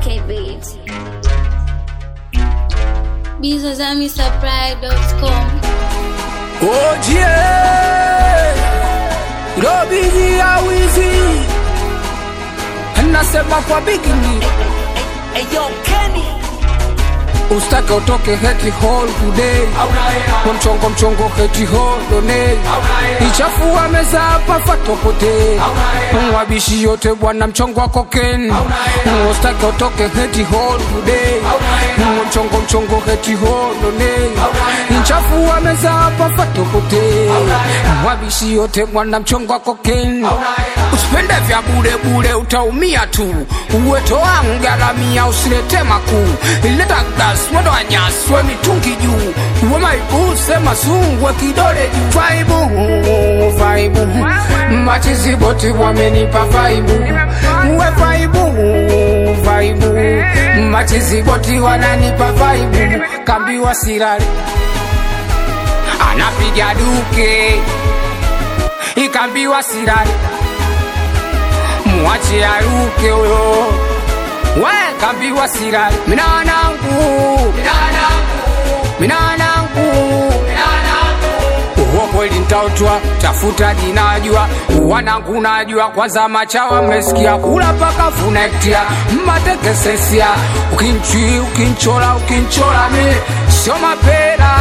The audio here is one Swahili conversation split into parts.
MK Beats. bizozamisupply.com Ojie Robiji ya wizi Nasema kwa bigini Ustake utoke heti hall today Kwa mchongo mchongo heti hall donate Ichafua meza hapa fatopote Mwabishi yote bwana mchongo wa koken Ustake utoke heti hall today Kwa mchongo mchongo heti hall donate Ichafua meza hapa fatopote Mwabishi yote bwana mchongo wa koken Usipende vya bure bure utaumia tu Uweto wangu garamia usilete makuu Ileta gas mwendo wa nyaswe mitungi juu Uwe maibu sema sungwe kidole juu Vaibu, vaibu Machizi boti wamenipa vaibu Uwe vaibu, vaibu Machizi boti wananipa vaibu Kambiwa sirari Anapiga duke Ikambiwa sirari Mwache aruke huyo we kambiwa sirari mina wanangu mina wanangu uwo kweli ntautwa tafuta jinajua wanangu najua kwanza machawa mmesikia kula paka funektia mmatekesesia ukinchi ukinchola ukinchola mi sio mapera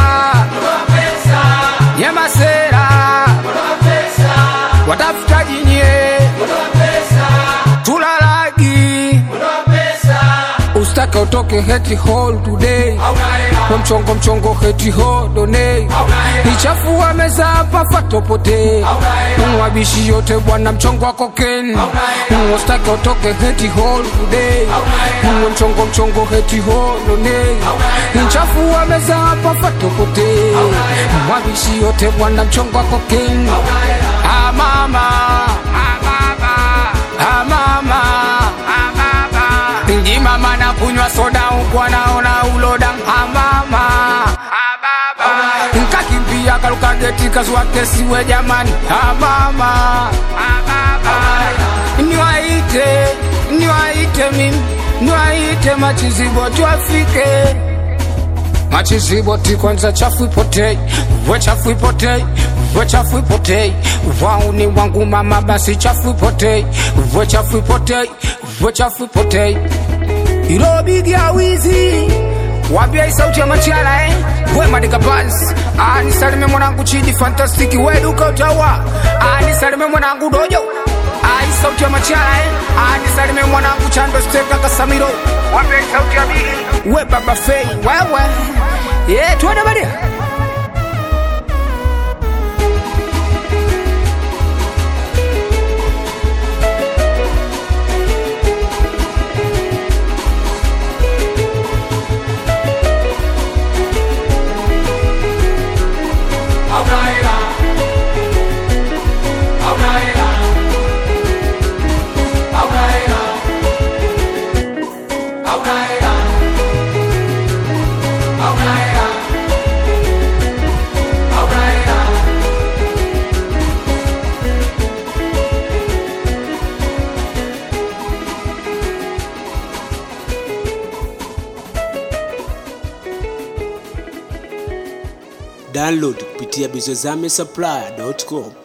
nyemasera watafuta jinye tulalagi ustake utoke heti hall today kwa mchongo mchongo heti hall donate ichafua meza hapa fatopote mwabishi yote bwana mchongo wa koken ustake utoke heti hall today kwa mchongo mchongo heti hall donate ichafua meza hapa fatopote mwabishi yote bwana mchongo wa koken ah mama ah mama ah mama ah mama Ndi mama na kunywa soda huku anaona uloda amama nkakimbia karuka geti kazua kesiwe jamani amama niwaite niwaite mimi niwaite machizibo tuafike machiziboti kwanza chafu ipotei we chafu ipotei we chafu ipotei wauni wangu mama basi chafu ipotei we chafu ipotei we chafu ipotei ilobigi awizi wambia isauti ya machala eh? we madika bas anisalime mwanangu chidi fantastiki we duka utawa anisalime mwanangu dojo ai sauti ya machala eh? anisalime mwanangu chando steka kasamiro wambia isauti ya bigi we baba fei wewe ye tuende badia download kupitia bizozame supply.com